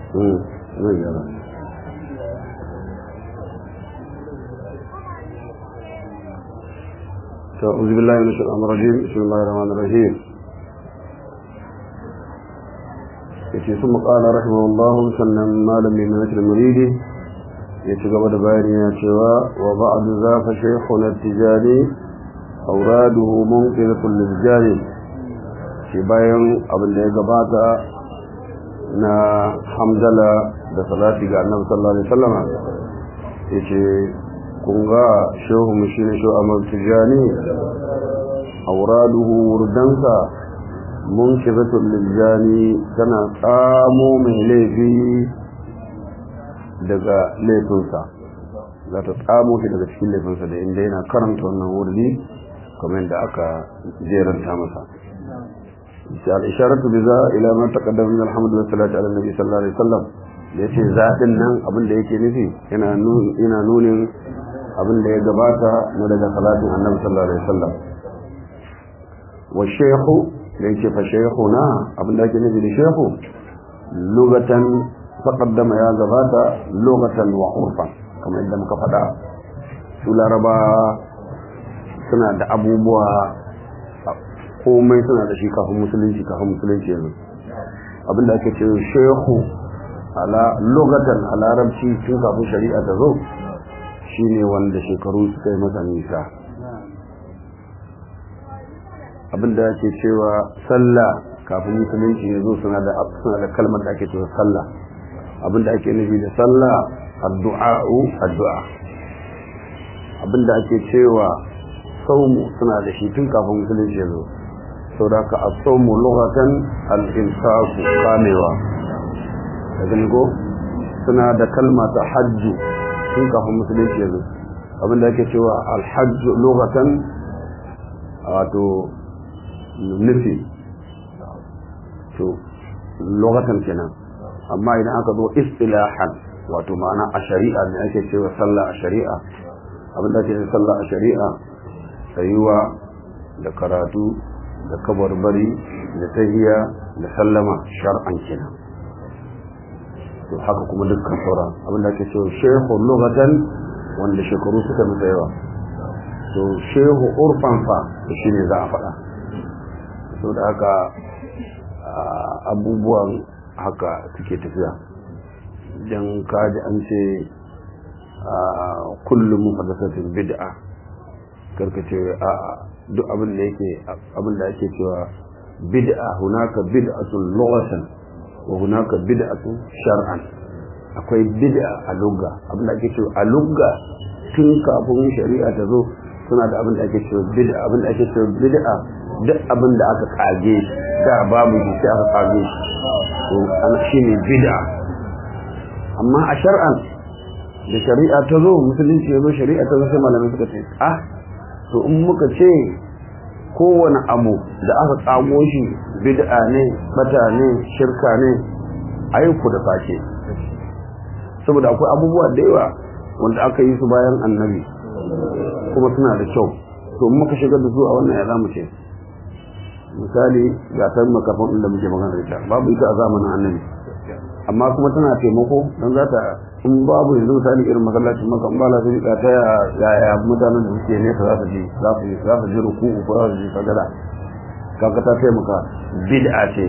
zai gyara أعوذ بالله من الشيطان الرجيم بسم الله الرحمن الرحيم yace sun maƙala rahimahullahu sannan malami mai mutum muridi ya ci gaba da bayani ya cewa wa ba'du za fa shaykhun at-tijani awraduhu munqiratun lil-jani shi bayan abin da ya gabata na hamdala da salati ga annabi sallallahu alaihi wasallam yace kun ga shehu mu shine shehu Ahmad Tijani awraduhu wurdansa munkizatul liljani tana tsamo mai laifi daga laifinsa za ta tsamo shi daga cikin laifinsa da inda yana karanta wannan wurdi kamar yadda aka jeranta masa al-isharatu biza ila ma taqaddama min alhamdu wa salatu ala nabi sallallahu alaihi wasallam da yace zaɗin nan abin da yake nufi yana yana nunin abin da ya gabata na daga salatin annabi sallallahu alaihi wasallam wa shaykhu da yake fa shaykhuna abin da ake nufi da shaykhu lugatan taqaddama ya gabata lugatan wa urfan kamar yadda muka faɗa su laraba suna da abubuwa komai suna da shi kafin musulunci kafin musulunci yanzu abin da ake ce shaykhu ala lugatan a larabci tun kafin shari'a ta zo shine wanda shekaru suka yi masa nisa abinda ake cewa sallah kafin musulunci ya zo suna da suna da kalmar da ake cewa sallah abinda ake nufi da sallah addu'a'u addu'a abinda ake cewa saumu suna da shi tun kafin musulunci ya zo saboda ka as-sawmu lughatan al-imsaku kamewa daga ko suna da kalma ta hajju tun kafin musulunci ya zo abinda ake cewa al-hajju lughatan wato nufi to lokacin kenan amma idan aka zo istilahan wato ma'ana a shari'a ne ake cewa sallah a shari'a abin da ake cewa sallah a shari'a tsayuwa da karatu da kabarbari da tahiya da sallama shar'an kenan to haka kuma dukkan sauran abin da ake cewa shehu lokacin wanda shekaru suka masa yawa to shehu urfan fa shine za a faɗa so da haka abubuwan haka suke tafiya don kaji an ce kullum muhaddasatin bid'a karkace a duk abin da yake abin da ake cewa bid'a hunaka bid'atun lughatan wa hunaka bid'atun shar'an akwai bid'a a lugga abin da ake cewa a lugga tun kafin shari'a ta zo suna da abin da ake cewa bid'a abin da ake cewa bid'a duk abin da aka kage da babu shi sai aka kage shi to ana shine bid'a amma a shar'an da shari'a ta zo musulunci ya zo shari'a ta zo sai malamai suka ce ah to in muka ce kowane abu da aka kago shi bid'a ne bata ne shirka ne ayyuku da sake saboda akwai abubuwa da yawa wanda aka yi su bayan annabi kuma suna da kyau to muka shigar da su a wannan ya zamu ce misali ga ta makafin da muke magana da ita babu ita a zamanin annabi amma kuma tana taimako don za ta in babu yanzu misali irin masallacin maka ba la sai ta ya ya mutanen da suke nesa za su ji za su za su ji ruku'u ko za su ji sagada kaga ta taimaka bid'a ce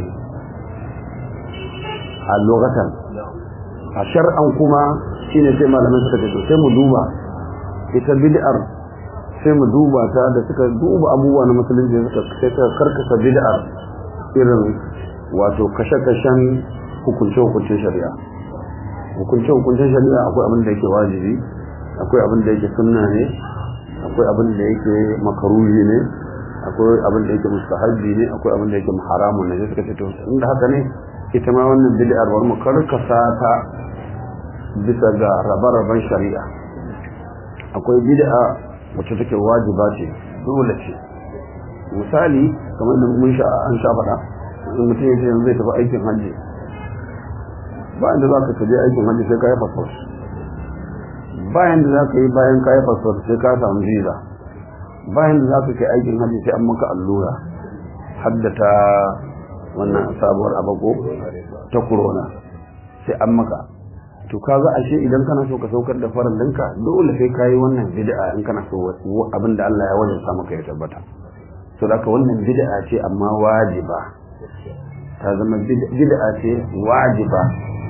a lokacin a shar'an kuma shine sai malaman suka ce sai mu duba ita bid'ar sai mu duba ta da suka duba abubuwa na musulunci suka sai suka karkasa bid'ar irin wato kashe-kashen hukunce-hukuncen shari'a hukunce-hukuncen shari'a akwai abin da yake wajibi akwai abin da yake sunna ne akwai abin da yake makaruhi ne akwai abin da yake mustahabbi ne akwai abin da yake haramun ne sai suka ce to inda haka ne ita ma wannan bid'ar war mu karkasa ta bisa ga rabe-raben shari'a akwai bid'a wacce take wajiba ce dole ce misali kamar da mun sha an sha faɗa in mutum ya ce yanzu zai tafi aikin hajji ba inda za ka kaje aikin hajji sai ka yi fasfot bayan da za ka yi bayan ka yi fasfot sai ka samu visa bayan da za ka kai aikin hajji sai an maka allura haddata wannan sabuwar abago ta corona sai an maka to kaga ashe idan kana so ka saukar da farallinka dole sai kayi wannan bid'a in kana so abin da Allah ya wajabta maka ya tabbata to da wannan bid'a ce amma wajiba ta zama bid'a ce wajiba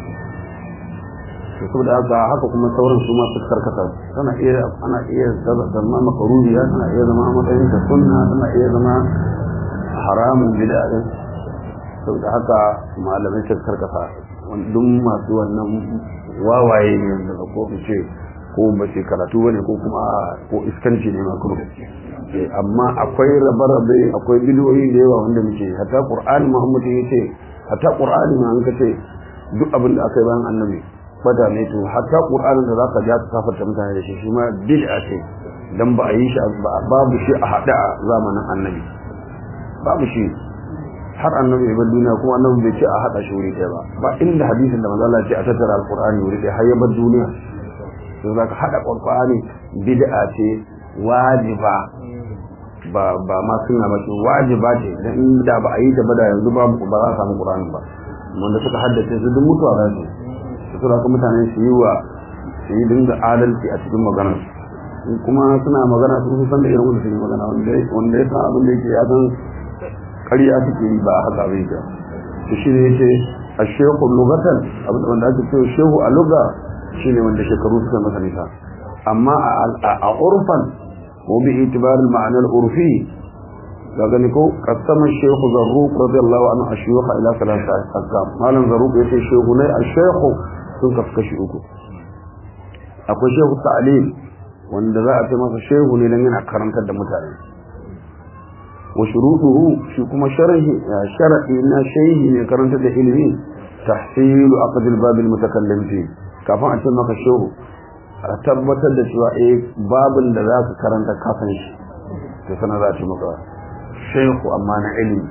to saboda haka haka kuma sauran su ma su karkata tana iya ana iya zama makaruhiya tana iya zama matsayin ta sunna tana iya zama haramun bid'a din saboda haka malamai su karkata duk masu wannan wawaye ne wanda ko in ce ko ba ce karatu bane ko kuma ko iskanci ne ma kuma amma akwai rabe-rabe akwai bidiyoyi da yawa wanda muke hatta qur'ani muhammad ya ce hatta qur'ani ma an kace duk abin da aka yi bayan annabi fata ne to hatta qur'anin da zaka ja ka kafarta mutane da shi shi ma bid'a ce dan ba a yi shi babu shi a hada a zamanin annabi babu shi har annabi ya bar duniya kuma annabi bai ce a hada shi wuri ɗaya ba ba inda hadisin da manzo Allah ya ce a tattara alqur'ani wuri ɗaya har ya bar duniya to zaka hada qur'ani bid'a ce wajiba ba ba ma sunna ba ce wajiba ce dan inda ba a yi ta ba da yanzu ba ba za a samu qur'ani ba wanda suka haddace su duk mutuwa za su su da kuma mutane su yi wa su yi dinga adalci a cikin maganar kuma suna magana sun san da irin wanda suke magana wanda wanda ya san abin da yake ya san ƙarya suke yi ba haka bai ga to shi ne yace ashehu lugatan abin wanda ake cewa shehu a lugha shine wanda shekaru suka masa nisa amma a urfan wa bi itibar al-ma'na al-urfi daga ne ko kasama shehu zarruq radiyallahu anhu ashiyukha ila salasa aqam malam zarruq yace shehu ne ashehu sun kaskashi uku akwai shehu ta'lim wanda za a ce masa shehu ne dan yana karantar da mutane wa shurutuhu shi kuma sharhi shar'i na shehi ne karantar da ilimi tahsilu aqd al-bab al-mutakallim fi kafin a ce maka shehu a tabbatar da cewa eh babin da za ka karanta kafin shi to sana za a ce maka shehu amma na ilimi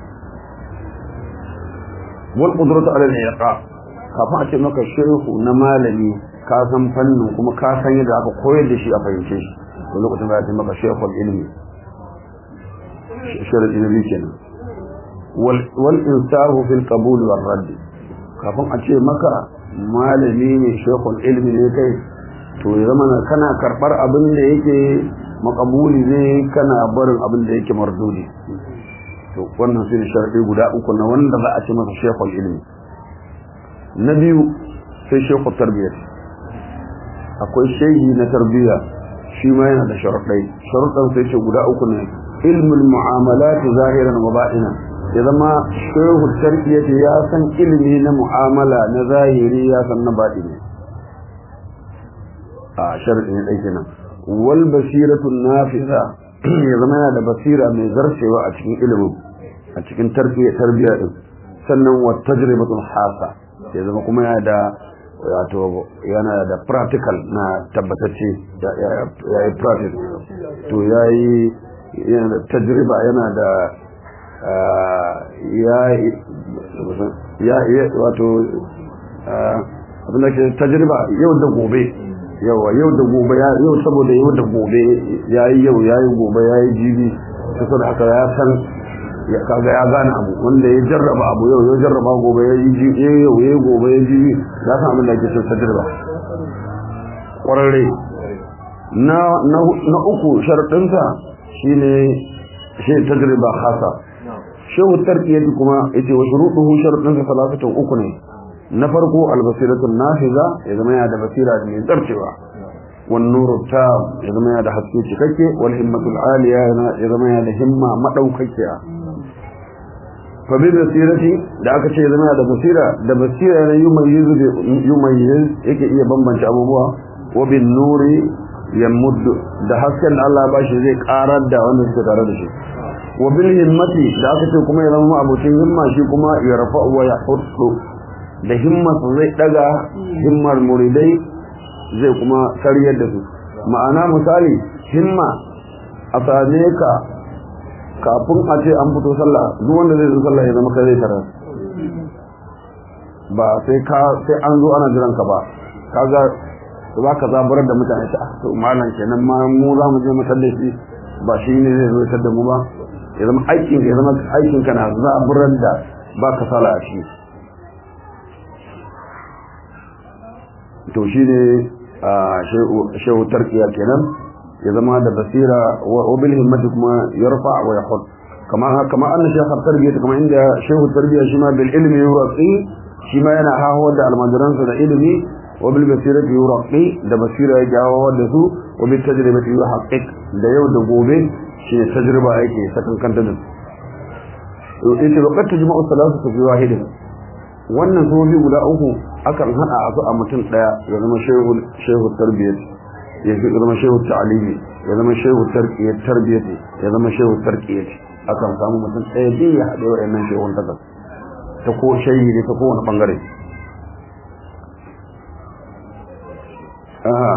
wal qudratu ala al-iqa kafin a ce maka shehu na malami ka san fannin kuma ka san yadda aka koyar da shi a fahimce shi to lokacin da ya ce maka shehu ilimi sharadi na biyu kenan wal insahu fil qabul wal radd kafin a ce maka malami ne shekul ilmi ne kai to ya zama kana karbar abin da yake makabuli ne kana barin abin da yake mardudi to wannan sai sharadi guda uku na wanda za a ce masa shekul ilmi na biyu sai shekul tarbiyyar akwai shehi na tarbiyya shi ma yana da sharuɗai sharuɗan sai ce guda uku ne ilmul mu'amalat zahiran wa ba'inan ya zama shehu tarbiyyati ya san ilimi na mu'amala na zahiri ya san na baɗini a sharadi ne ɗai kenan wal basiratu nafiza ya zama yana da basira mai zarcewa a cikin ilimin a cikin tarbiyya tarbiyya din sannan wa tajribatul hasa ya zama kuma yana da wato yana da practical na tabbatacce ya yi practice to ya yi yana da tajriba yana da ya ya wato abin da ke tajriba yau da gobe yawa yau da gobe yau saboda yau da gobe ya yi yau ya yi gobe ya yi jibi saboda haka ya san ya kaga ya gane abu wanda ya jarraba abu yau ya jarraba gobe ya yi jibi yau ya yi gobe ya jibi ya san abin da ke so tajriba kwararre na na uku sharadinsa shine shi tajriba khasa shehu tarkiyati kuma yace wa shurutuhu sharadun sa salatun uku ne na farko albasiratul nafiza ya zama yana da basira mai zarcewa wan nuru tab ya zama yana da haske cikakke wal himmatul aliya ya zama yana da himma madaukakiya fa bi basirati da aka ce ya zama yana da basira da basira ne yumayyizu yumayyiz yake iya bambance abubuwa wa bin nuri yamuddu da hasken da Allah ya bashi zai karar da wanda suke tare da shi wa bil himmati da aka ce kuma ya zama abocin himma shi kuma ya rafa wa ya hudu da himma zai daga himmar muridai zai kuma sariyar da su ma'ana misali himma a same ka kafin a ce an fito sallah duk wanda zai zo sallah ya zama kai zai tarar ba sai ka sai an zo ana jiran ka ba kaga za ka zaburar da mutane ta to malam kenan ma mu za mu je mu tallafi ba shi ne zai zo da mu ba ya zama aikin ya zama aikin kana zaburar da ba ka sala a shi to shine shehu tarkiya kenan ya zama da basira wa bil himmati kuma yarfa wa yahud kama kama anna shaykh tarbiya kama inda shehu tarbiya shi ma bil ilmi yurqi shi ma yana hawo da almajiransa da ilimi wa bil basirati yurqi da basira ya jawo da su wa bil tajribati yuhaqqiq da yau da gobe shi ne tajriba yake sakan kanta da to ita lokacin tajma'u salatu fi wahidin wannan sofi guda uku akan hada su a mutum daya ya zama shehu shehu tarbiyyah ya zama shehu ta'alimi ya zama shehu tarbiyyah tarbiyyah ya zama shehu tarbiyyah akan samu mutum daya biyu ya hade wa'annan shehun ta ta ko shehi ne ta kowane bangare aha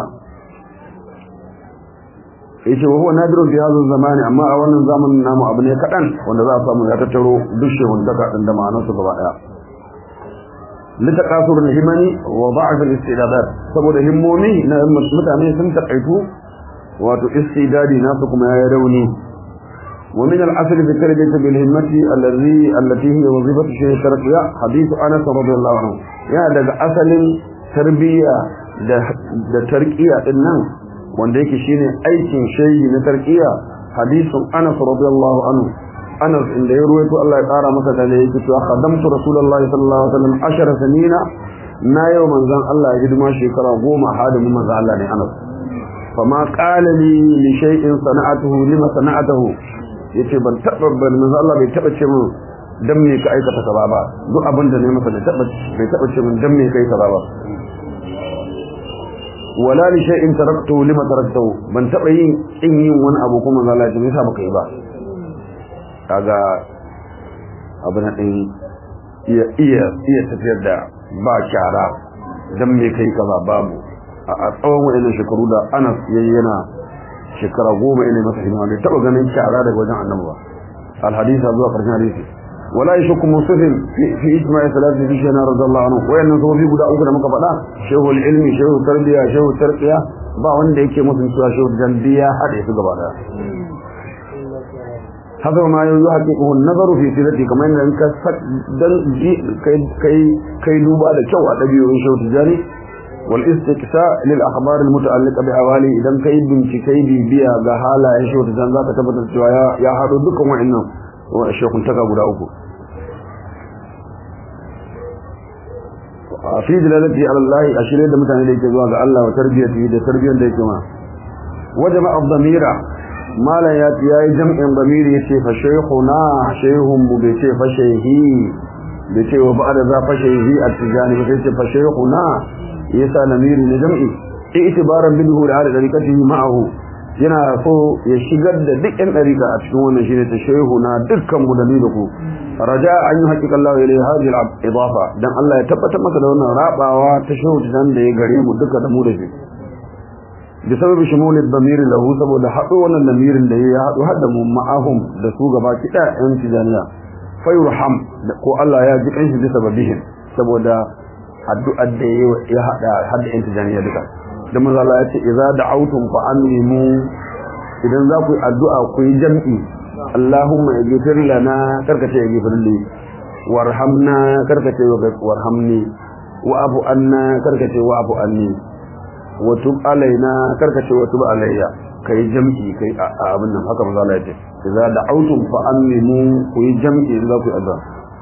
yace wa huwa nadirun fi hadha zamani amma a wannan zamanin namu abu ne kadan wanda za a samu ya tattaro duk shehun ta din da ma'anarsu gaba daya لتقاصر الهمم وضعف الاستعدادات saboda himmomi na mutane sun takaitu wato istidadi nasu kuma ya rauni wa min al-asl fi tarbiyati bil himmati allazi allati hiya wazifatu shaykh tarqiya hadith Anas radiyallahu anhu ya daga asalin tarbiya da da tarqiya din nan wanda yake shine aikin shayi na tarqiya hadithun Anas radiyallahu anhu Anas inda ya ruwaito Allah ya kara masa da yake cewa khadamtu Rasulullahi sallallahu alaihi wasallam ashara sanina na yau manzon Allah ya hidima shekara goma hadimin manzon Allah ne Anas fama qala li li shay'in sana'atuhu lima sana'atuhu yace ban taba ban manzon Allah bai taba ce min dan me ka aikata kaza ba duk abin da ne masa bai taba bai taba ce min dan me kai kaza ba wala li shay'in taraktuhu lima taraktuhu ban taba yin in yin wani abu kuma manzon Allah ya ce me yasa baka yi ba kaga abin din iya iya iya tafiyar da ba shara dan me kai kaza babu a tsawon wayannan shekaru da Anas yayi yana shekara goma ina masa hidima bai taba ganin shara daga wajen Annabi ba al hadith zuwa karshen hadisi wala yashku muslim fi fi ijma'i salati fi shana radiyallahu anhu wayannan sofi guda uku da muka faɗa shehul ilmi shehu tarbiya shehu tarqiya ba wanda yake musun cewa shehu jandiya hade su gaba daya هذا ما يحققه النظر في سيرته كما ان انك دل كي كي كي دوبا da kyau a dabi'un shau tijari wal istiqsa lil akhbar al muta'alliqa bi hawali idan kai bincike bibiya ga halayen shau tijan zaka tabbatar cewa ya ya hado dukkan wa'annan wa shekun taka guda uku fi dalalati ala Allah ashire da mutane da yake zuwa ga Allah wa tarbiyati da tarbiyyar da yake ma wajama ad-damira malam ya ya yi jam'in bamiri yace fa shaykhuna shaykhun mu bai ce fa shayhi bai ce wa ba'da za fa shayhi at-tijani bai ce fa shaykhuna yasa lamiri ne jam'i itibaran minhu da hada dariqatihi ma'ahu yana so ya shigar da duk ɗan dariqa a cikin wannan shine ta shaykhuna dukkan mu da ni da ku raja an yi haƙiƙa Allah ya lai hadhihi al-idafa dan Allah ya tabbatar maka da wannan rabawa ta shehu dan da ya gare mu duka da mu da shi بسبب شمول الضمير له saboda hado wannan lamirin da ya hado hadda mu ma'ahum da su gaba kida yan tijaniya fayurham ko Allah ya ji kanshi bisa babihin saboda addu'ar da ya hada hadda yan tijaniya duka dan manzo Allah ya ce idza da'awtum fa amimu idan za ku yi addu'a ku yi jam'i Allahumma ighfir lana karkace ighfir li warhamna karkace warhamni wa afu anna karkace wa afu anni watub alaina karkace watub alayya kai jam'i kai abin nan haka manzo Allah yace idza da'awtum fa aminu ku yi jam'i idza ku azza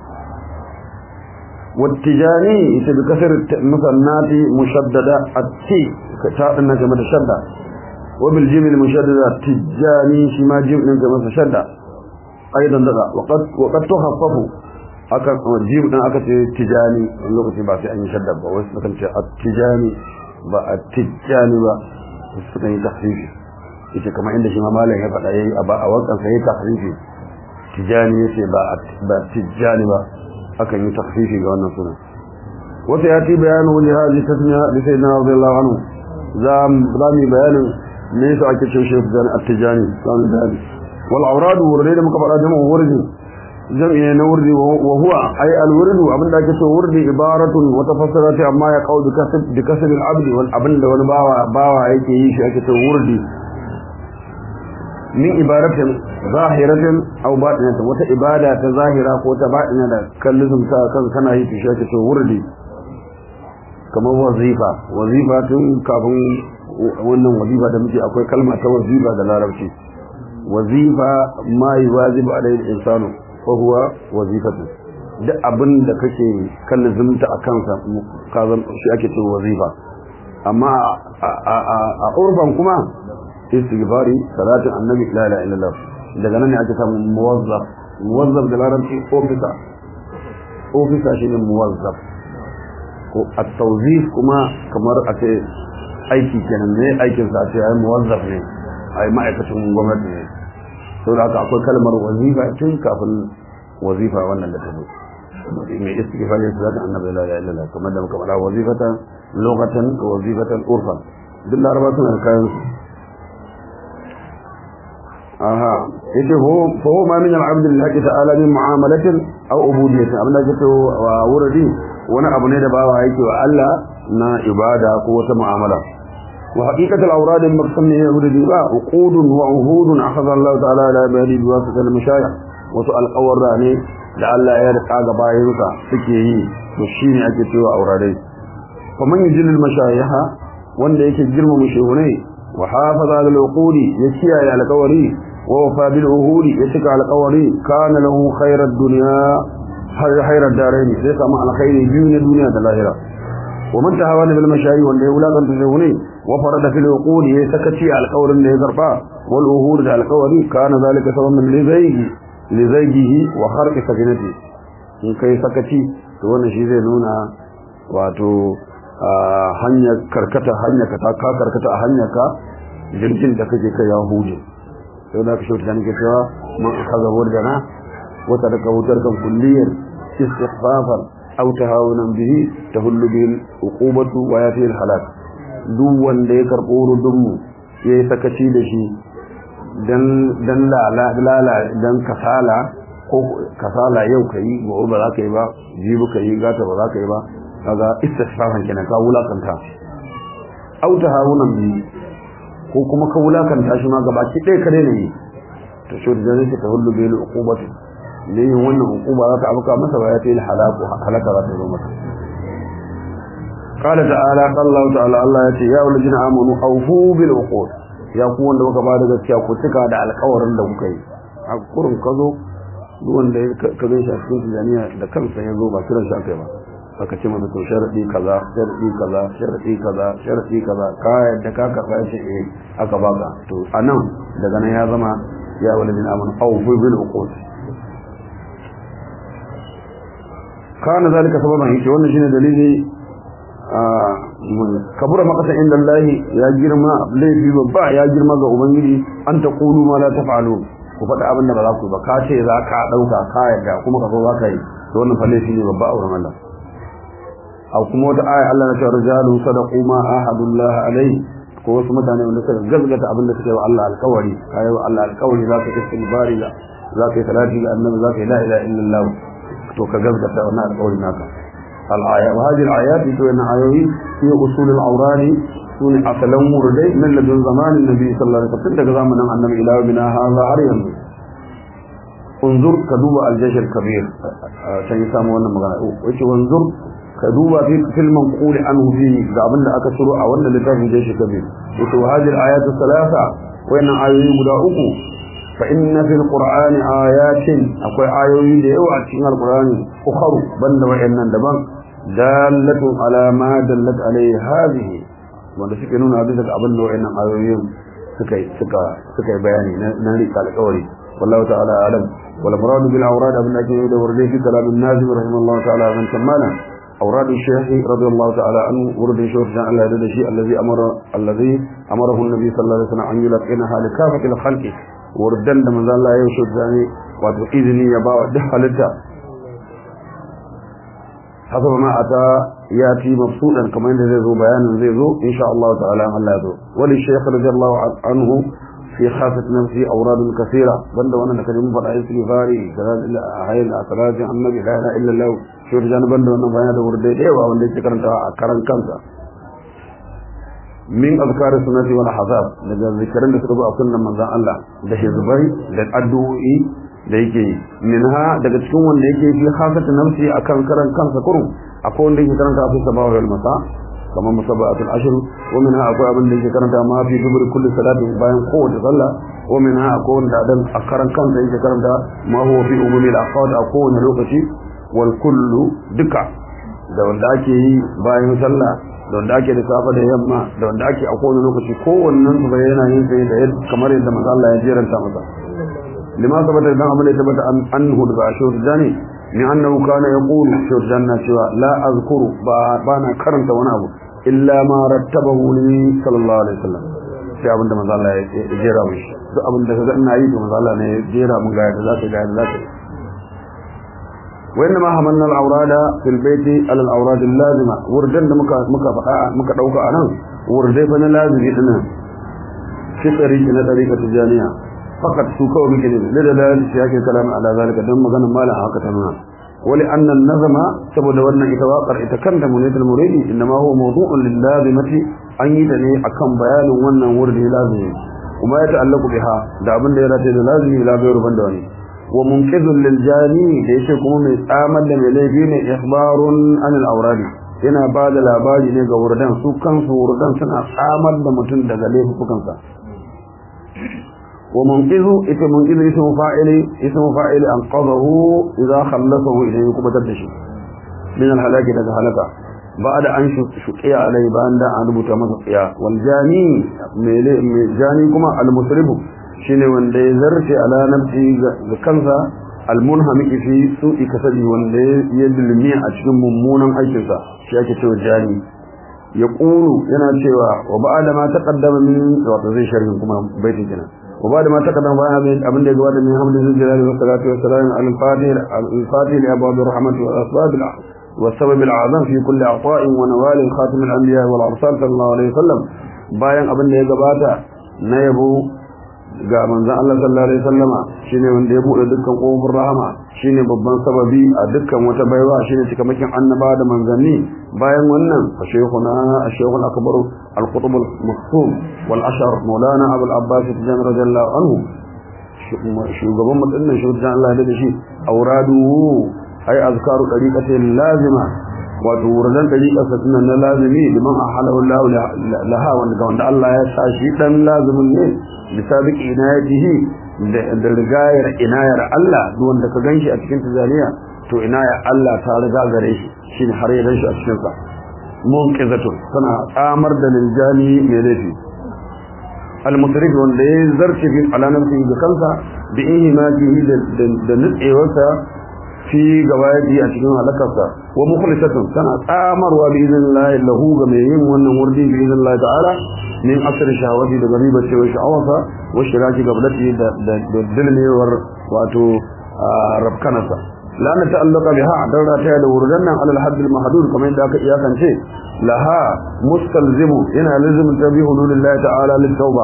wattijani ita bi kasar musannati mushaddada atti ka ta dinna ga mata shadda wa bil jimil mushaddada tijani shi ma jim din ga mata shadda aidan daga waqad waqad tuhaffafu aka jim din aka ce tijani lokaci ba sai an yi shadda ba wasu kan ce at-tijani ba a tijjani ba suka yi tahrifi yace kamar inda shi ma malam ya faɗa yayi a ba a wakan sai tahrifi tijjani yace ba ba tijjani ba akan yi tahrifi ga wannan sunan wata ya ti bayanu li hadhihi tasmiya li sayyidina radiyallahu anhu zam zami bayanin me yasa ake cewa shi at-tijjani zami bayani wal awrad wurdi da muka faɗa jama'a wurdi jam'i na wurdi wa huwa ay al wurdu abinda ake so wurdi ibaratun wa tafassarati amma ya qau bi kasb bi kasb al abd wal abinda wani bawa bawa yake yi shi ake so wurdi min ibaratin zahiratin aw batinatin wata ibada ta zahira ko ta batina da kallon ta kan kana yi shi ake so wurdi kamar wazifa wazifa tun kafin wannan wazifa da muke akwai kalma ta wazifa da larabci wazifa ma yuwazibu alayhi insanu fa huwa wazifatu duk abin da kake kallon zumta a kansa ka zan shi ake cewa wazifa amma a urban kuma istighfari salatin annabi la ilaha illallah daga nan ne ake samun muwazzaf muwazzaf da larabci ofisa ofisa shine muwazzaf ko at-tawzif kuma kamar a ce aiki kenan ne aikin sa ce ai muwazzaf ne ai ma'aikacin gwamnati ne saboda haka akwai kalmar wazifa tun kafin wazifa wannan da ta zo mai istighfar ya zata annabi la ilaha illallah kamar da muka faɗa wazifatan lughatan wa wazifatan urfan duk laraba suna da kayan su aha yace ho fa ho ma min al-abd lillahi ta'ala min mu'amalatin aw ubudiyyatin abin da yake wa wurdi wani abu ne da bawa yake wa Allah na ibada ko wata mu'amala wa haqiqat al-awrad al-maqsam ne wurdi ba uqud wa uhud akhadha Allah ta'ala ala ibadi bi wasata al-mashayikh wasu alƙawarra ne da Allah ya rika ga bayansa suke yi to shine ake cewa auradai fa man yujil al-mashayiha wanda yake girmama shehunai wa hafaza al-uqudi ya kiyaye alƙawari ووفى بالعهود يتك على قوري كان له خير الدنيا خير الدارين ليس مع الخير بين الدنيا والآخرة ومن تهاون بالمشاي وان يولا كان تزوني وفرد في العقود يسكتي على القول اللي يزرفا والعهود على قوري كان ذلك سببا لزيغ لزيغه وخرق سكنته in kai sakaci to wannan shi zai nuna wato hanyar karkata hanyar ka ta karkata a hanyar ka jirgin da kake kai ya huje sai da kashe ta nake cewa man akaza wurdana wa taraka wutarkan kulliyar istighfafan aw tahawunan bihi tahullu bil uqubatu wa yati al halak duk wanda ya karbo rudun mu yayi sakaci da shi dan dan lala lala dan kasala ko kasala yau kai gobe ba za ka yi ba jibi ka yi gata ba za ka yi ba kaga istighfafan kenan ka wulakanta aw tahawunan bihi ko kuma ka wulakanta shi ma gabaki ɗaya kare ne to shi da zai ta hullu bil uqubati ne yin wannan uquba za ta abuka masa ba ya ta yi halaku halaka za ta zo masa qala ta'ala Allah ta'ala Allah ya ce ya ulajina amanu awfu bil uqud ya ku wanda kuka ba da gaskiya ku cika da alƙawarin da kuka yi a kurun ka zo duk wanda ka gan shi a cikin tijaniya da kansa ya zo ba kiran shi aka yi ba aka ce masa to sharadi kaza sharadi kaza sharadi kaza sharadi kaza ka yadda ka karba shi eh aka baka to anan daga nan ya zama ya walidin amanu aw fi bil uqud kana zalika sababan yake wannan shine dalili kabura makasa inda Allah ya girma laifi babba ya girma ga ubangiji an ta qulu ma la taf'alu ku faɗa abin da ba za ku ba ka ce za ka ɗauka ka yadda kuma ka zo za ka yi to wannan fa laifi ne babba a wurin Allah aw kuma wata aya Allah na cewa rijalu sadaqu ma ahadullah alai ko wasu mutane wanda suka gazgata abin da suke wa Allah alƙawari kai wa Allah alƙawari za ka yi bari za za ka yi salati ga annabi za ka yi la ilaha illallah to ka gazgata wannan alƙawari naka al-aya wa hadhihi al-ayat to yana ayoyi fi usul al-awrani sun asalan murdai min ladun zamanin nabi sallallahu alaihi wasallam daga zamanin annabi ila bina hadha har yanzu unzur ka duba al-jaysh al-kabir sai samu wannan magana wace wanzur ka duba fi filman quli anhu fi ga abin da aka shiro a wannan littafin da shi kabir wato hadhihi ayatu thalatha wannan ayoyi guda uku fa inna fil qur'ani ayatin akwai ayoyi da yawa a cikin alqur'ani ukharu banda wayannan daban dalatu ala ma dallat alayhi hadhihi wanda suke nuna bisa ga abin da wayannan ayoyin suka suka suka bayani na rika alƙawari wallahu ta'ala alam wal murad bil awrad abin da ake yi da wurde fi kalamin nazim rahimahullahu ta'ala ban tamana أوراد الشيخ رضي الله تعالى عنه ورد الشيخ جان الله يدد الشيء الذي أمر الذي أمره النبي صلى الله عليه وسلم أن يلقنها لكافة الخلق وردن من ذا الله يوشد ذاني وإذني يباع دخلتا حسب ما أتى يأتي مبسوطا كما إن ذي ذو بيان ذي ذو إن شاء الله تعالى الله ذو وللشيخ رضي الله عنه في خافة نفسي أوراد كثيرة بند وانا كريم فرع استغفاري كذلك هاي الأسرات عن النبي لا إله إلا الله شور جان بند وانا بيان ورد ديوا وانا يتكرن كرن كنسا من أذكار السنة والحساب لذا ذكرن لسربا أكلنا من ذا الله ده حزبي ده أدوئي da yake minha daga cikin wanda yake fi khafata nafsi akan karan kansa kurum akwai wanda yake karanta fi sabawa wal masa kamar musabbatul ashr wa minha akwai abin da yake karanta ma fi dubur kulli salati bayan kowace sallah wa minha akwai wanda dan a karan kansa yake karanta ma huwa fi umumil aqad a kowane lokaci wal kullu duka da wanda ake yi bayan sallah da wanda ake da safa da yamma da wanda ake a kowane lokaci kowannen su bai yana yin sai da kamar yadda manzo Allah ya jeranta masa lima sabata dan abin da ya tabbata anhu daga ashur jani ni annahu kana yaqulu ashur janna cewa la azkuru ba bana karanta wani abu illa ma rattabahu li sallallahu alaihi wasallam sai abin da manzo Allah ya jera mu shi duk abin da kaga ina yi to manzo Allah ne ya jera mun ga yadda zaka ga yadda zaka وإنما حملنا الأوراد في البيت على الأوراد اللازمة وردن مكا مكا مكا دوكا أنا وردي فنا لازم إحنا في طريقنا طريقة الجانية فقط سوكو بكلمة لدلال سياق الكلام على ذلك دم مغنى مالا حقتنا ولأن النظم سبب أن إتواقر إتكلم من المريد إنما هو موضوع للازمة أن يتني أكم بيان وانا وردي لازم وما يتعلق بها دعبن ديراتي لازم لا غير بندواني wa munqidhun lil jani da yake kuma mai tsamar da mai laifi ne ikhbarun an al awradi yana ba da labari ne ga wurdan su kansu wurdan suna tsamar da mutum daga laifukan sa wa munqidhu ita munqidhu ismu fa'ili ismu fa'ili an qadahu idha khallasahu idan kuma tar da shi min al halaki daga halaka بعد أن شقيا عليه بان أن ربط مزقيا والجاني جاني كما المسرب shine wanda ya zarce ala nafsi ga kansa almunhamiki fi su'i kasabi wanda ya dulmi a cikin mummunan aikinsa shi ake cewa jani ya qulu yana cewa wa ba'da ma taqaddama min wato zai sharhin kuma baitin kenan wa ba'da ma taqaddama bayan abin da ya gabata min hamdu jalali wa salatu wa salam ala al-fatih al-fatih li abwab ar-rahmat wa asbab والسبب الأعظم في كل عطاء ونوال خاتم الأنبياء والأرسال صلى الله عليه وسلم bayan abin da ya gabata na yabo ga manzon Allah sallallahu alaihi wasallama shine wanda ya bude dukkan kofar rahama shine babban sababi a dukkan wata baiwa shine cikamakin annaba da manzanni bayan wannan fa shaykhuna ash-shaykh al-akbar al-qutb al-maktum wal ashar maulana abu al-abbas tijan radiyallahu anhu shugaban mutunnan shugaban Allah da shi auradu ay azkaru dariqati lazima wato wurdan dariqarsa tunan na lazimi liman ahalahu Allah laha wanda wanda Allah ya sa shi dan lazimin ne bisabiq inayatihi da rigayar inayar Allah duk wanda ka ganshi a cikin tazaniya to inayar Allah ta riga gare shi shine har ya ganshi a cikin sa munqizatun tana tsamar da liljani mai laifi al-musrif wanda ya zarce fi alanamti da kansa bi ihimatihi da nutsewarsa fi gawaji a cikin halakarsa wa mukhlisatun tana tsamarwa bi idnillahi lahu ga mai yin wannan wurdi bi idnillahi ta'ala min asr shahawati daga riba cewa sha'awarsa wa shiraki gablati da da dilmewar wato rabkanasa la na ta'allaka biha darra ta da wurdan nan alal hadd al mahdud kamar yadda aka iyakance laha mustalzimu yana lazim ta bi hudulillahi ta'ala lit tauba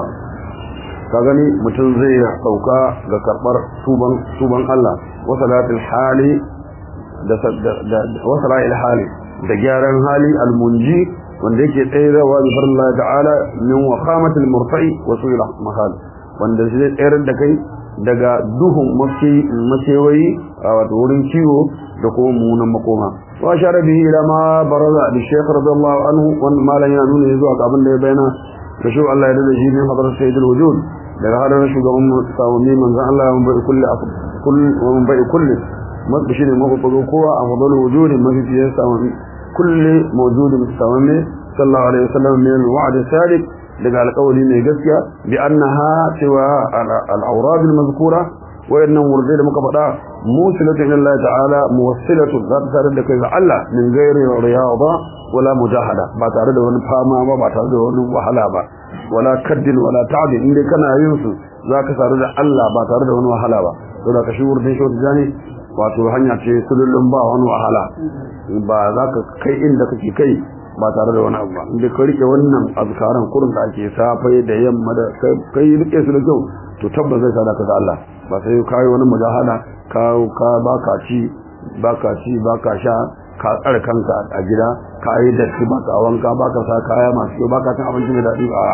ka gani mutum zai sauka ga karbar tuban tuban Allah wa salatul hali da wa salatul hali da gyaran hali almunji wanda yake tsayarwa bi farilla ta'ala min waqamatil murta'i wa su'il mahal wanda zai tsayar da kai daga duhun makewayi a wato wurin kiwo da kuma munan makoma wa shara bihi ila ma baraza li shaykh radiyallahu anhu wannan malan yana nuna zuwa ga abin da ya bayyana da shi Allah ya dade shi ne hadar sayyidul wujud daga hadar shugaban sawami manzo Allah ya bai kulli kull wa bai kulli masu shi ne mabubugo kowa a fadar wujudin mafi fiye sawami kulli mawjudin sawami sallallahu alaihi wasallam min al-wa'd sadiq daga alƙawari mai gaskiya bi annaha cewa al-awrad al-mazkura wayannan wurdai da muka faɗa musilatu ila Allah ta'ala muwassilatu za ta tare da kai ga Allah min gairi riyada wala mujahada ba tare da wani fama ba ba tare da wani wahala ba wala kaddin wala ta'dil inda kana yin su zaka tare da Allah ba tare da wani wahala ba to da ka shi wurdai shi jani wato hanya ce sulullun ba wani wahala ba za ka kai inda kake kai ba tare da wani abu ba inda ka rike wannan azkaran kurin da ake safai da yamma da kai rike su da kyau to tabbas zai sada ka da Allah ba sai ka yi wani mujahada ka ka baka ci baka ci baka sha ka tsare kanka a gida ka yi da shi baka wanka baka sa kaya masu kyau baka cin abinci mai daɗi a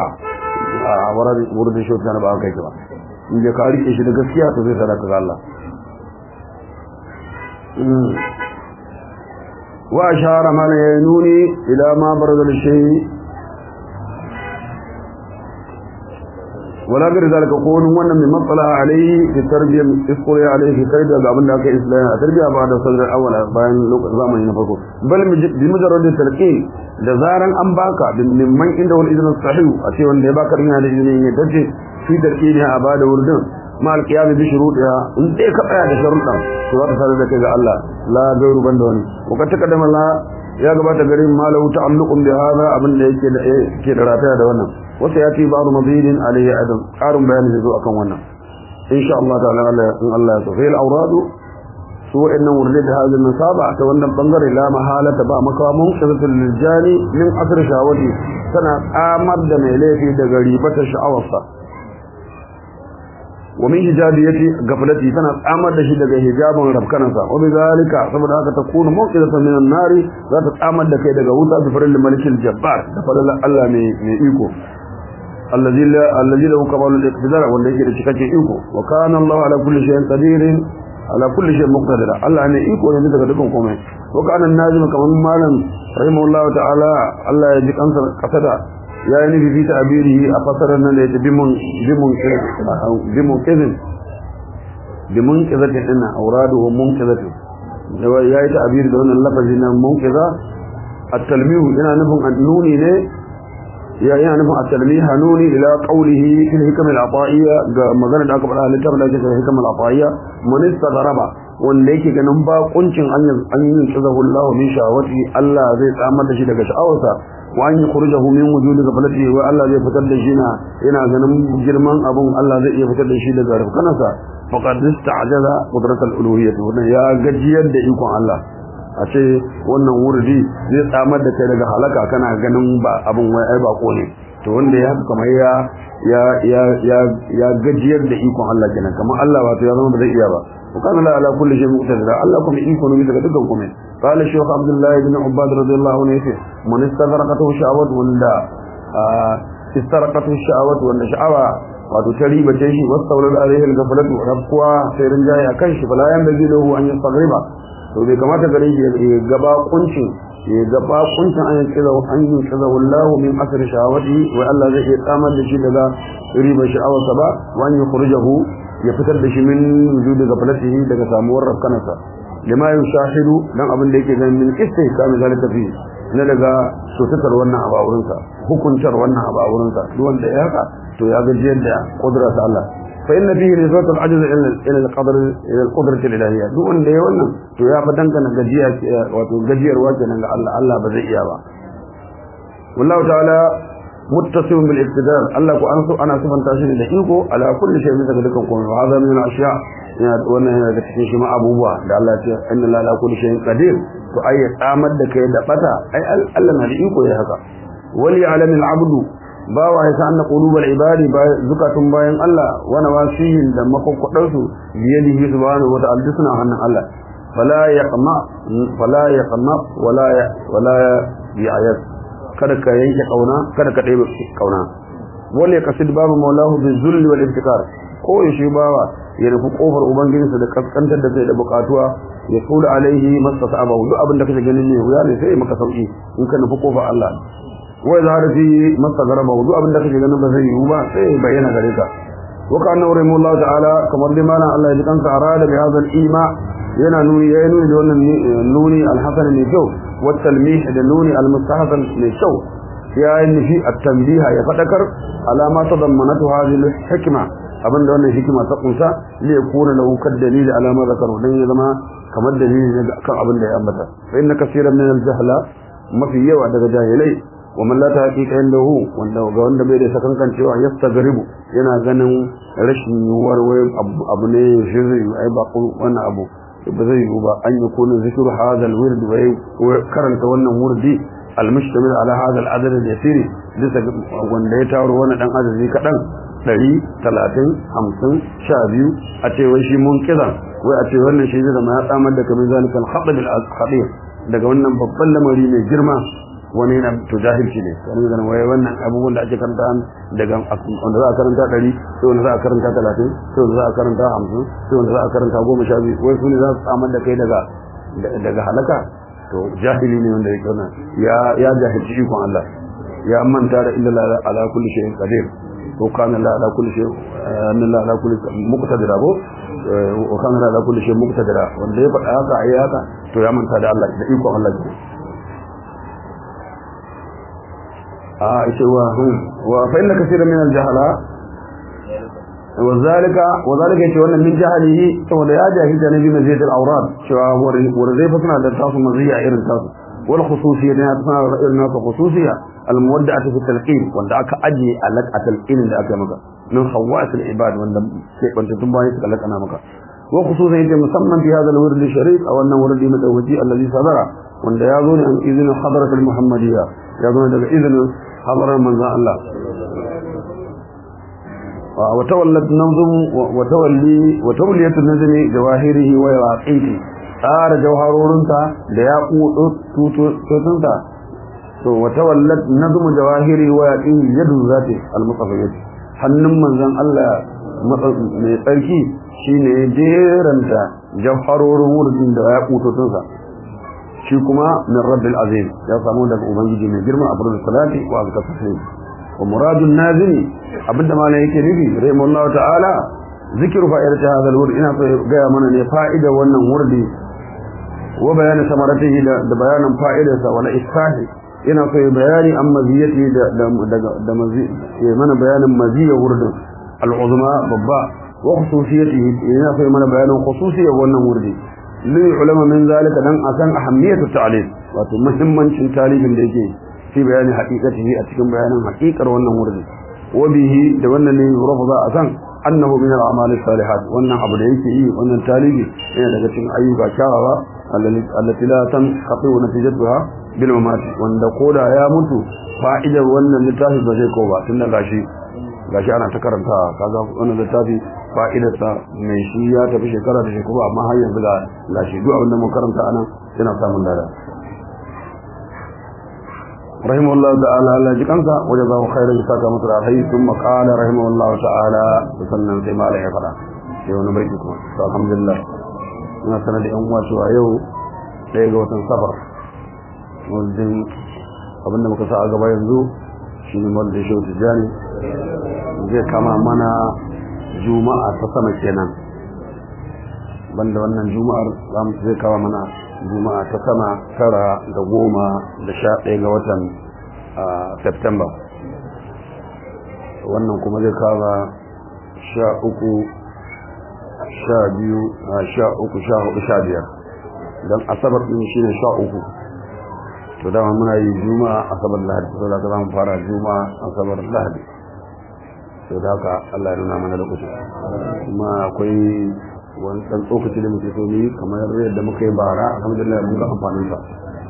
a wurin wurin shi da ba kai ba in ka rike shi da gaskiya to zai sada ka da Allah wa ashara mana ya nuni ila ma barzal shay wala gari zalika ko wani wannan mai matsala alaihi fi tarbiyyar iskuri alaihi fi kai daga abin da aka islam a tarbiyya ba da sadar awwala bayan lokacin zamani na farko bal bi mujarrad talqin da zaran an baka mimman inda wal idnu sahih a ce wanda ya baka ina da izinin ya dace fi darqini a bada wurdin ma alqiyam bi shuruɗiha in dai ka tsaya da sharuɗan to za ka sadar da kai ga Allah la gairu banda wani ko ka takaddama la ya gabata garin malahu ta'alluqun bi hada abin da yake da yake da rataya da wannan wata ya ce ba'du mazidin alayhi adam qarun bayani zai zo akan wannan insha Allah ta'ala Allah in Allah ya so fil awradu su wa'annan wurde da hadin nasaba ta wannan bangare la mahalata ba makamun shazatul liljani min asr shawati tana tsamar da mai laifi daga ribata sha'awarsa wa min hijabiyati gaflati tana tsamar da shi daga hijabin rabkanansa wa bizalika saboda haka ta kunu mawqidatan min an-nari za ta tsamar da kai daga wuta bifarin malikil jabbar da fadalan Allah mai mai iko الذي الذي له كمال الاقتدار wanda yake da cikakken iko wa kana Allah ala kulli shay'in qadir ala kulli shay'in muqtadir Allah ne iko ne daga dukkan komai wa kana nazim kaman malam rahimahullahu ta'ala Allah ya ji kansa kasada ya yi nufi fi ta'birihi a fasarar nan da yake bimun bimun bimun kizin bimun kizatin dinna auraduhu munkizatin ya yi ta'biri da wannan lafazi na munkiza at-talmihu yana nufin annuni ne ya yana nufin at-talmiha nuni ila qawlihi fil hikam al-ata'iyya ga magana da aka faɗa littafin da ake cewa hikam al-ata'iyya man istadaraba wanda yake ganin ba kuncin an an yin kizahu Allah min shawati Allah zai tsamar da shi daga sha'awarsa wa an yukhrijahu min wujudi ghaflati wa Allah zai fitar da shi na yana ganin girman abun Allah zai iya fitar da shi daga rafkanasa faqad ista'jaza qudrat al-uluhiyyah wannan ya gajiyar da ikon Allah a ce wannan wurdi zai tsamar da kai daga halaka kana ganin ba abin wai ai bako ne to wanda ya haka kamar ya ya ya ya ya gajiyar da ikon Allah kenan kamar Allah wato ya zama ba zai iya ba wa kana la ala kulli shay'in muqtadir Allah kuma iko ne daga dukkan kuma qala shaykh abdullah ibn ubad radiyallahu anhu yace man istadaraqatu sha'awat wanda istaraqatu sha'awat wanda sha'awa wato ta riba ce shi wastawlal alayhi al-ghaflatu rabqa sai rinjaye akan shi fala yan da lahu an yastagriba to bai kamata gare shi ya gaba kuncin ya gaba kuncin an yanke da an yi kaza wallahu min asr shawati wa Allah zai iya tsamar da shi daga riba sha'awarsa ba wa an yukhrijahu ya fitar da shi min wujudi gaflatihi daga samuwar rafkanarsa lima yushahidu dan abin da yake ganin min istihkam zalika fi na daga sotatar wannan abu a wurinsa hukuntar wannan abu a wurinsa duk wanda ya haka to ya gajiyar da kudurarsa Allah فإن فيه نسبة العجز إلى القدر إلى القدرة الإلهية دون ده wannan to ya fa dangana gajiya wato gajiyar wace nan ga Allah Allah ba zai iya ba wallahu ta'ala muttasim bil iqtidar Allah ko an so ana sifanta shi da iko ala kulli shay min daga dukkan komai hada min al ashiya ya wannan yana da cikin shi ma abubuwa da Allah ya ce inna la ala kulli shay'in qadir to ai ya tsamar da kai da bata ai Allah na da iko ya haka wali alam al abdu bawa ya san qulubal ibadi zukatun bayan Allah wa nawasihin da makokkodan su biyadihi subhanahu wa ta'ala suna hannun Allah fala yaqma fala yaqma wala wala bi'ayat kada ka yanke kauna kada ka dai kauna wala kasid babu maulahu bizulli wal iftikar ko yashi bawa ya rufu kofar ubangijinsa da kaskantar da kai da bukatuwa ya kula alaihi mastasaba duk abin da kake ganin ne wuya ne sai maka sauki in ka nufi kofar Allah wai za fi masa garaba duk abin da kake ganin ba zai yiwu ba sai bayyana gare ka wa kana urimu Allah ta'ala kamar dai mana Allah ya ji kansa arada bi hadha al-ima yana nuni ya nuni da wannan nuni al-hasan ne kyau wa talmih da nuni al-mustahsan ne kyau ya yi nufi at-tanbiha ya fadakar alama ta dammanatu hadhihi al-hikma abinda wannan hikima ta kunsa li yakuna lahu kad dalil alama zakaru dan ya zama kamar dalili ne kan abin da ya ambata fa inna kaseeran min al-jahla mafi yawa daga jahilai wa man la tahqiqa indahu wanda ga wanda bai da sakankan cewa yastagribu yana ganin rashin yuwar wai abu ne shirri ai ba wannan abu ba zai yi ba an yi kuna zikru hadha alwird wa karanta wannan wurdi almushtamil ala hadha aladad alyasir bisa wanda ya taro wannan dan adadi kadan 100 30 50 12 a ce wai shi mun kiza wai a ce wannan shi zai zama ya tsamar da kamar zalikal khatab al-khadir daga wannan babban lamari mai girma wani yana to jahilci ne wani zan waye wannan abubuwan da ake karanta daga wanda za a karanta ɗari sai wanda za a karanta talatin sai wanda za a karanta hamsin sai wanda za a karanta goma sha biyu wai su ne za su samar da kai daga daga halaka to jahili ne wanda yake wannan ya ya jahilci ikon Allah ya manta da illa la ala kulli shay'in qadir ko kana la ala kulli shay'in anna la ala kulli muqtadira ko wa kana la ala kulli shay'in muqtadira wanda ya faɗa haka ayi haka to ya manta da Allah da ikon Allah ne a ita wa wa fa inna kaseeran min al-jahala وذلك وذلك yace wannan min jahilihi saboda ya jahilta ne bi maziyat al-awrad cewa wurzai fa suna da tasu maziya irin tasu wal khususiyya ne ta suna da irin nasu khususiyya al-muwadda'atu fi talqin wanda aka aje alaq talqin da aka maka min khawas al-ibad wanda ke banta tun bayan suka lakana maka wa khususiyya yace musamman fi hadha al-wird sharif aw wannan wurdi madawaji alladhi sadara wanda ya zo ne an izinin hadarat al-muhammadiyya ya zo daga izinin hadarar manzon Allah وتولت نظم وتولي وتولية النظم جواهره ويواقيته tsara jawharorinta da ya tutunta to watawallat nazmu jawahiri wa yaqin yadu zati al-mutafayyid hannun manzon Allah mai tsarki shine jeranta jawharorin wurin da ya kututunsa shi kuma min rabbil azim ya samu daga ubangiji mai girma abdul salati wa azka taslim wa muradun nazimi abinda malam yake nufi rahimahullahu ta'ala zikru fa'idati hadha al-wurd ina so ga mana ne fa'ida wannan wurdi wa bayanin samaratihi da bayanin fa'idarsa wala isfahi ina so bayani an maziyati da da da mana bayanin maziyar wurdin al-uzma babba wa khususiyatihi ina so mana bayanin khususiyar wannan wurdi li ulama min zalika dan akan ahammiyatu ta'lim wato muhimmancin talibin da yake fi bayani haqiqatihi a cikin bayanin haqiqar wannan wurdi وبه da wannan ne rafaza a san annahu min al-a'mal as-salihat wannan abu da yake yi wannan talibi yana daga cikin ayyuka kyawawa allati la tanqati natijatuha bil mamat wanda koda ya mutu fa'idar wannan littafi ba zai ko ba tunda gashi gashi ana ta karanta kaga wannan littafi fa'idar sa mai shi ya tafi shekara da shekara amma har yanzu ga gashi duk abin da mun karanta anan yana samun dada رحمه الله تعالى الله جكانسا وجزاه خيرا جزاك مصر عليه ثم قال رحمه الله تعالى وسلم سيما عليه فلا يوم نبريكم الحمد لله na sanar da yan uwa cewa yau ɗaya ga watan safar wajen abinda muka sa a gaba yanzu shi ne mawar da shi tijjani zai kama mana juma'a ta sama kenan banda wannan juma'ar za mu zai kama mana juma'a ta sama tara da goma da sha ɗaya ga watan september wannan kuma zai kama sha uku sha biyu sha uku sha hudu sha biyar don asabar ɗin shi ne sha uku to dama muna yi juma'a asabar lahadi to da za mu fara juma'a asabar lahadi to da haka allah ya nuna mana lokaci kuma akwai wani ɗan tsokaci da muke so ne kamar yadda muka yi bara alhamdulillah mun ga amfanin sa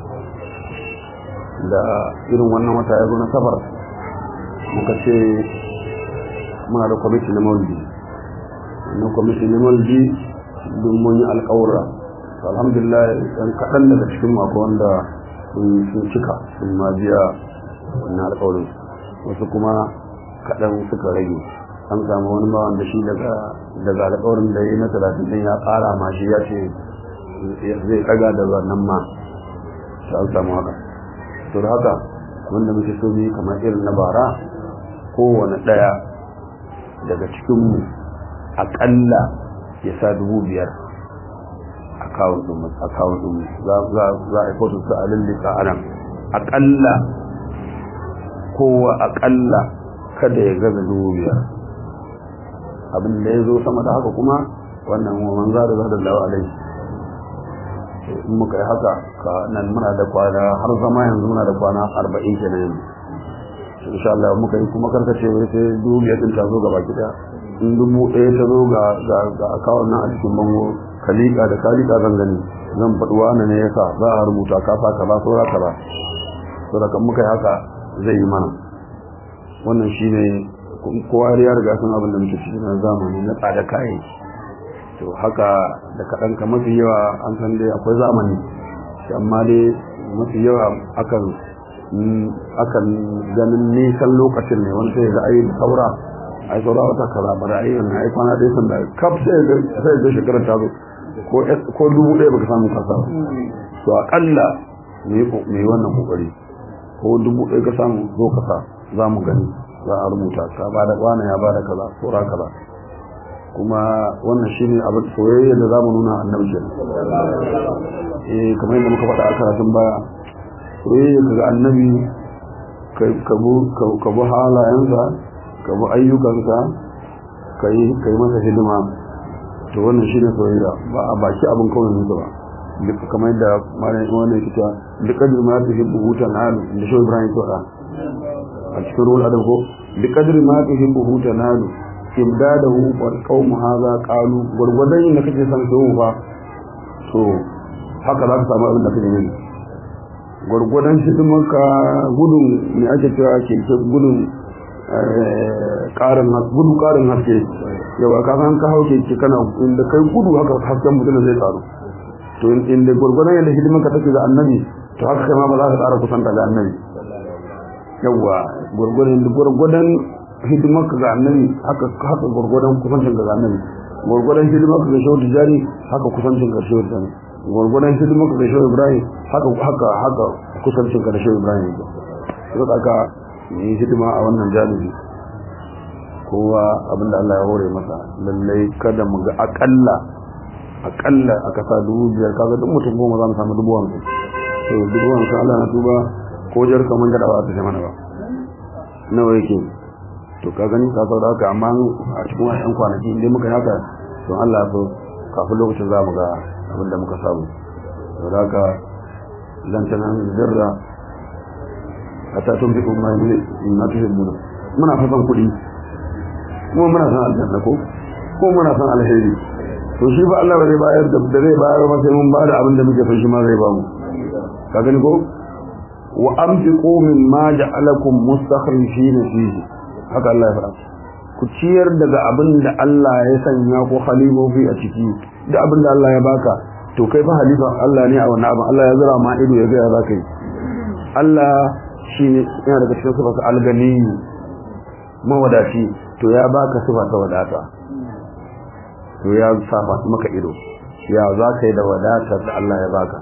da irin wannan wata ya zo na safar muka ce muna da kwamiti na maulidi wannan kwamiti na maulidi don mun yi alƙawura alhamdulillah ɗan kaɗan daga cikin mako wanda sun cika sun ma biya wannan alƙawarin wasu kuma kaɗan suka rage an samu wani ma wanda shi daga daga alƙawarin da ya na talatin ɗin ya ƙara ma shi ya ce zai ɗaga da wannan ma ta an samu haka to da haka wanda muke so ne kamar irin na bara kowane ɗaya daga cikinmu aƙalla ya sa dubu biyar akawun ɗin za a yi fotu su a lullika a nan aƙalla kowa aƙalla kada ya gaza dubu biyar abin da ya zo sama da haka kuma wannan waman za da zada lawa alai in muka yi haka ka nan muna da kwana har zama yanzu muna da kwana arba'in kenan yanzu insha Allah muka yi kuma karkace wai sai dubu biyar din ta zo gaba kida in dubu ɗaya ta zo ga ga ga akawun nan a cikin bango kalika da kalika zan gani zan faɗi wani ne yasa za a rubuta ka sa kaza saura kaza to da kan muka yi haka zai yi mana wannan shine kowa ya riga sun abin da muke ciki na zamani na tsada kayan to haka da kaɗan ka mafi yawa an san dai akwai zamani amma dai mafi yawa akan akan ganin nisan lokacin ne wani sai ga ayi saura ai saura wata kaza ba da ayi wannan ai kwana ɗaya sanda kaf sai ga sai ga shekarar ta zo ko ko dubu ɗaya baka samu kasa to akalla mu yi wannan kokari ko dubu ɗaya ka samu zo ka sa za mu gani za a rubuta ka ba da wani ya ba da kaza tsora kaza kuma wannan shi ne abin soyayya da za mu nuna annabi ke eh kamar yadda muka faɗa a karatun baya soyayya ka ga annabi ka bi halayensa ka bi ayyukansa ka yi masa hidima to wannan shi ne soyayya ba a baki abin kawai musu ba duk kamar yadda malam wani yake cewa duk kadir ma ta hibbu hutan alu da shi Ibrahim to da a cikin ruwan adam ko duk kadir ma ta hibbu hutan alu imdadahu wal qawm hadha qalu gurgudan yin da kake san so fa to haka za ka samu abin da kake yi gurgudan hidimarka gudun me ake cewa ke gudun karin gudu karin haske yawa ka san ka hauke ki kana inda kai gudu haka hasken mutum zai tsaro to inda gurgurdan yadda hidimanka take ga annabi to haka kai ma ba za ka tsara kusanta ga annabi yawa gurgurdan gurgurdan hidimanka ga annabi haka haka gurgurdan kusancin ga annabi gurgurdan hidimanka ga shehu tijari haka kusancin ga shehu tijari gurgurdan hidimanka ga shehu ibrahim haka haka haka kusancin ga shehu ibrahim to haka yi hidima a wannan jalibi kowa abinda Allah ya hore masa lallai kada mu ga akalla akalla a kasa dubu biyar kaga duk mutum goma za mu samu dubu hamsin to dubu hamsin Allah na tuba ko jar kaman gada ba ta mana ba nawa yake to ka gani ka sau da haka amma a cikin wani yan kwanaki inda muka yi haka don Allah so kafin lokacin za mu ga abinda muka samu to da haka lantanan zirra hatta tun fi kuma na tuhibbuna muna fasan kuɗi kuma muna san aljanna ko ko muna san alheri to shi fa Allah bai bayar da da zai bayar ba sai mun ba da abin da muke son shi ma zai ba mu ka gani ko wa anfiqu mimma ja'alakum mustakhlifin fihi haka Allah ya faɗa ku ciyar daga abin da Allah ya sanya ko khalifofi a ciki da abin da Allah ya baka to kai fa halifa Allah ne a wannan abin Allah ya zura ma ido ya ga ya zaka yi Allah shine yana daga cikin sifarsa alganiyu mawadaci to ya baka sifa ta wadata to ya safa maka ido ya za ka yi da wadatar da Allah ya baka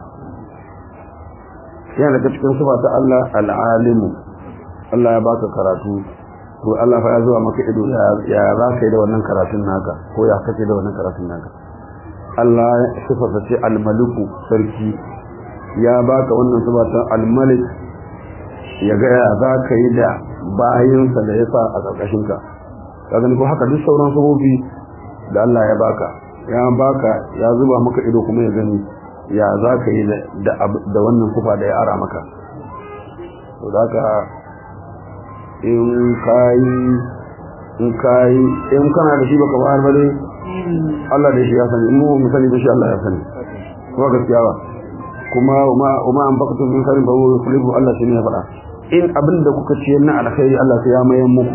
yana daga cikin sifa ta Allah al'alimu Allah ya baka karatu to Allah fa ya zuwa maka ido ya za ka yi da wannan karatun naka ko ya kace da wannan karatun naka Allah sifarsa ce al-maliku sarki ya baka wannan sifa ta al-malik ya ga ya za ka yi da bayinsa da ya sa a ƙarƙashinka ka gani ko haka duk sauran sabobi da Allah ya baka ya baka ya zuba maka ido kuma ya gani ya za ka yi da wannan kufa da ya ara maka to da ka in kayi in kayi in kana da shi baka bayar ba dai Allah da shi ya sani mu mu sani da shi Allah ya sani kuma gaskiya ba kuma ma an bakatu min karin ba wa kulibu Allah shi ne ya faɗa in abin da kuka ce na alkhairi Allah sai ya mayan muku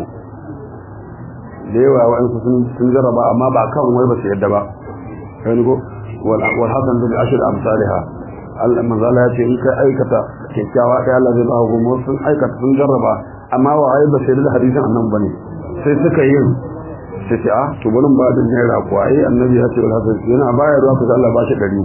da yawa wa'ansu sun sun jarraba amma ba kan wai ba su yadda ba kai go wal wal hasan bil ashr amsalha Allah manzala ya ce in kai aikata kyakkyawa kai Allah zai ba ku mu sun aikata sun jarraba amma wa ai ba sai da hadisin annan bane sai suka yi sai ce ah to bari ba da naira ko ai annabi ya ce wal hasan yana bayar ruwa kaza Allah ba shi dari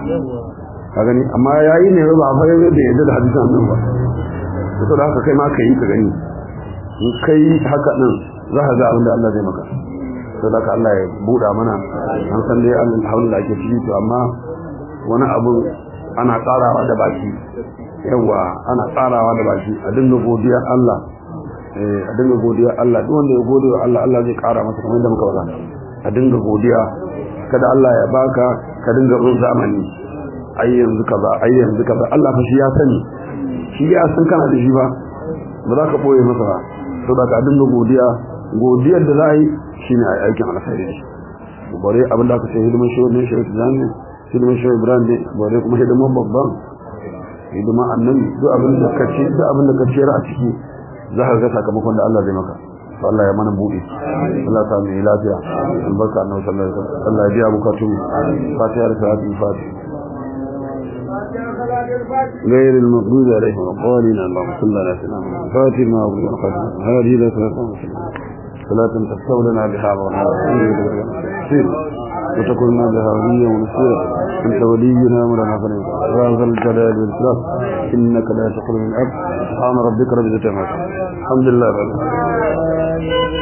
ka gani amma yayi ne ba fa da yadda da hadisin annan ba to da haka kai ma ka yi ka gani in kai haka nan za ka ga abin da Allah zai maka to da haka Allah ya buɗa mana an san dai alhamdulillah ake ciki to amma wani abu ana tsarawa da baki yawa ana tsarawa da baki a dinga godiya Allah eh a dinga godiya Allah duk wanda ya gode wa Allah Allah zai ƙara masa kamar yadda muka faɗa a dinga godiya kada Allah ya baka ka dinga bin zamani ai yanzu kaza ai yanzu kaza Allah fa shi ya sani shi ya san kana da shi ba ba za ka boye masa ba to da ka dinga godiya godiyar da za a yi shine a aikin alkhairi shi bare abin da aka ce hidiman shi wannan shi ta zani hidiman shi Ibrahim ne bare kuma hidiman babban hidiman annabi duk abin da ka ce duk abin da ka ce a ciki za ka ga sakamakon da Allah zai maka to Allah ya mana buɗe Allah ta mai lafiya albarka annabi sallallahu alaihi wasallam Allah ya biya bukatun fatiha da salatul fatiha غير المغضوب عليهم الضالين اللهم صل على سيدنا محمد فاتح ما أغلق القدر هذه لا صلاة صلاة تستولنا بها ونعوذ وتكون بها وليا ونصيرا أنت ولينا مولانا فنعم يا ذا الجلال والإكرام إنك لا تخرج من الأرض سبحان ربك رب العزة عما يصفون الحمد لله رب العالمين